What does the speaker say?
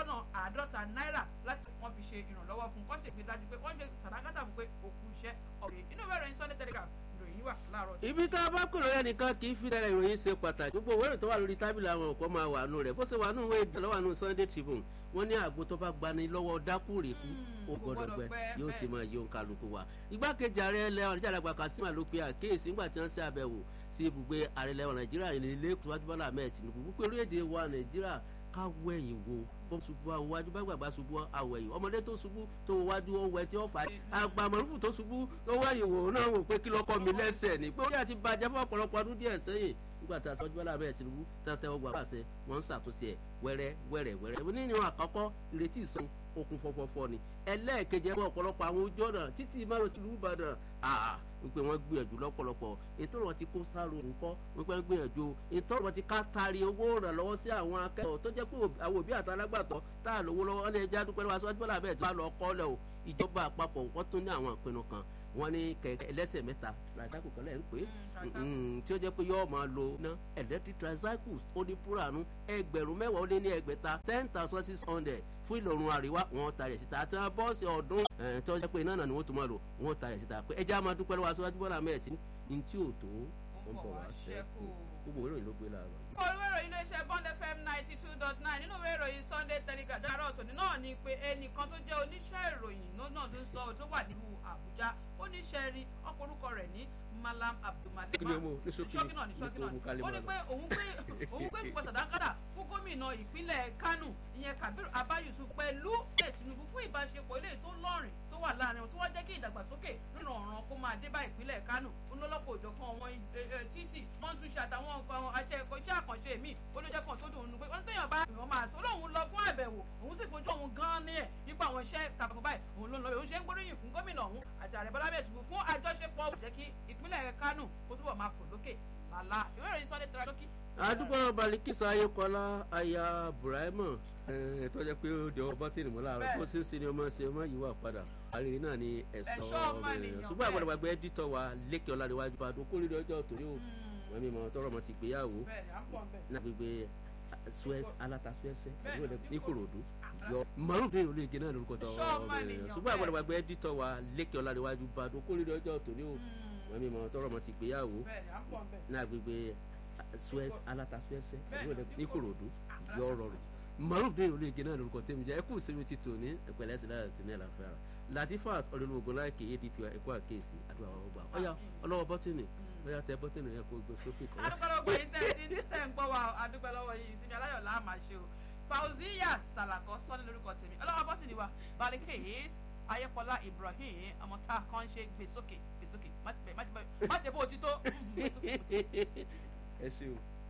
lọ́nà àádọ́ta náírà láti wọ́n fi ṣe ìrànlọ́wọ́ fún kọ́ṣe ìgbé dájú pé wọ́n ṣe sàdákàtà fún pé òkú iṣẹ́ ọ̀rẹ́ inú ìwé ìròyìn Sunday Telegraph ìròyìn wà láàárọ̀. ibi tá a bá kúrò rẹ nìkan kì í fi dára ìròyìn ṣe pàtàkì gbogbo òwe tó wà lórí tábìlì àwọn ọ̀pọ̀ máa wà nù rẹ̀ bó ṣe wà nù ìwé ìdánlọ́wọ́ nù Sunday Tribune wọ́n ní àgbo tó bá gbani lọ́wọ́ dákú rèékú ó gbọ́dọ̀ gbẹ yóò ti máa yọ kálukú wa. igbákejì ààrẹ ilẹ̀ ọ̀rẹ́jà àgbà Kasim ló pe àkéèsí nígbà tí wọ́n ṣe àbẹ̀wò sí ibùgbé ààrẹ ilẹ̀ Nàìjíríà ilé tíwájú Bọ́lá Ahmed Tinubu wípé orílẹ̀-èdè wa Nàìjíríà ká wọ ẹ̀yìn wo bó ṣubú àwòwájú bá gbàgbà ṣubú àwọ̀ ẹ̀yìn ọmọdé tó ṣubú tó wájú ó wẹ tí ó fà á àgbà mọ̀lúfù tó ṣubú tó wọ ẹ̀yìn wò náà wò pé kí lọ́kọ́ mi lẹ́sẹ̀ ní pé ó yà ti bàjẹ́ fún ọ̀pọ̀lọpọ̀ ọdún díẹ̀ sẹ́yìn nígbà tí aṣọ́jú bọ́lá abẹ́rẹ́ Tinubu tẹ́tẹ́ ọgbà pàṣẹ wọ́n ń ṣàtúnṣe ẹ̀ wẹ́rẹ́ wẹ́rẹ́ wẹ́rẹ́ nínú àkọ́kọ́ ìrètí ìsọ̀n okun fọfọfọ ni ẹlẹ́ẹ̀kejì ẹ̀kọ́ ọ̀pọ̀lọpọ̀ àwọn ojú ọ̀nà títí márosí ìlú Ìbàdàn wípé wọ́n gbìyànjú lọ́pọ̀lọpọ̀ ètò ọ̀rọ̀ ti kó sáró nǹkọ́ wípé wọ́n gbìyànjú ètò ọ̀rọ̀ ti ká tari owó ìrànlọ́wọ́ sí àwọn akẹ́kọ̀ọ́ tó jẹ́ pé àwọn òbí àtàlágbàtọ́ tá a lówó lọ́wọ́ ọ́nà ẹja dúpẹ́ lọ́wọ́ aṣọ́jú bọ́lá bẹ́ẹ̀ tó bá lọ kọ́lẹ̀ o ìjọba àpapọ̀ wọ́n tún ní àwọn ìpinnu kan wọ́n ní kẹ̀kẹ́ ẹlẹ́sẹ̀ mẹ́ta tricycle kan lẹ́ ń pè é tí ó jẹ́ pé yọ́ọ́ máa lo ná electric tricycles ó ní púrànù ẹgbẹ̀rún mẹ́wàá ó lé ní ẹgbẹ̀ta ten thousand six hundred fún ìlọrun àríwá wọ́n ta rẹ̀ síta àti bọ́ọ̀sì ọdún tó jẹ́ pé iná náà ni wọ́n tún máa lò wọ́n ta rẹ̀ síta pé ẹja máa dúpẹ́ lọ́wọ́ aṣáájú bọ́lá mẹ́ẹ̀tì ní tí ò tó ń bọ̀ wá ṣẹ́kù gbogbo ìròyìn ló gbé láàárọ̀ olùwé ìròyìn iléeṣẹ́ bond fm ninety two dot nine nínú ìwé ìròyìn sunday telegraph dára ọ̀tọ̀ni náà ni pé ẹnìkan tó jẹ́ oníṣẹ́ ìròyìn náà tó ń sọ tó wà nílùú àbújá oníṣẹ́ rí ọkọ̀ orúkọ rẹ̀ ní malam abdulmalik ṣókí náà ní ṣókí náà ní ó ní pé òun gbé òun gbé ìpò sàdákàdà fún gómìnà ìpínlẹ̀ kánò ìyẹn kabir abayusu pẹ̀lú ẹ̀ tinubu fún ìbáṣepọ̀ eléyìí tó lọ́rìn tó wà láàrin tó wá jẹ́ kí ìdàgbàsókè nínú ọ̀ràn kó máa dé bá ìpínlẹ̀ kánò olólọ́pọ̀ òjọ̀kan àwọn títì wọ́n tún ṣe àtàwọn nǹkan àṣẹ ẹ̀kọ́ iṣẹ́ àkànṣe mi olójẹ́ kan tó dùn ún pé wọ́n tẹ̀yàn bá èèyàn máa tó lóun lọ fún àbẹ̀wò òun sì fojú òun gan ní ẹ̀ nípa àwọn iṣẹ́ takuntakun báyìí òun ló ń lọ òun ṣe ń gbóríyìn fún gómìnà òun àti ààrẹ bọ́lá bẹ́ẹ̀ tìbú fún àjọṣepọ̀ jẹ́ kí ìpínlẹ̀ kánò kó túbọ̀ máa fò lókè lálá ìwé ìròyìn Sunday tẹ̀ra lókì. àdúgbò balikisa ayékọlá aya burahima tó jẹ́ pé ó di ọmọ bọ́tìnì mọ́ láàárọ̀ kó sì ń sin ni ọmọ ṣe ọmọ yìí wà padà àrírí náà ni ẹ̀sọ́ ọmọnìyàn ṣùgbọ́n àgbàlagbà ẹ̀dítọ̀ wa lékè ọ̀làdéwájú padà ó kórìíra ọjọ́ tòní o wọ́n mi mọ̀ tọrọ mọ̀ ti gbéyàwó náà gbégbé suez alata suẹsẹ ní Ìkòròdú yọ màrún ní ìlú igi náà lórúkọ tó ọmọnìyàn ṣùgbọ́n àgbàlagbà ẹ̀dítọ̀ wa lékè ọ̀làdéwájú padà ó kórìíra ọjọ́ tòní o wọ́n mi mọ̀ tọrọ mọ̀ ti gbéyàwó náà gbégbé suez alata suẹsẹ ní Ìkòròdú yọ rọrùn maruf ní ìròlé igi náà lórúkọ tẹ́mi jẹ́ ẹkú ìsinmi ti tò ní ìpẹ̀lẹ́ sí láti ní àlàáfíà rẹ̀ latifat ọ̀dọ́nù ogun láìkè adp ẹ̀kọ́ àkéèsì àdúrà ọ̀rọ̀ gbà ọ̀yà ọlọ́wọ́ bọ́tìnì ọ̀yà tẹ bọ́tìnì yẹn kó gbé sókè kan. adúgbòlógbò yìí tẹ́ ti tẹ́ ń gbọ́ wa adúgbò lọ́wọ́ yìí ìsinmi aláyọ̀ là máa ṣe o fauziya salakọ sọ́ni lórúkọ tèmi ọlọ́wọ́ bọ́tìnì wa balike ayépọlá ibrahim ọmọ tá a kàn ṣe gbé sókè gbé sókè má ti bó o ti tó. ẹ ṣeun.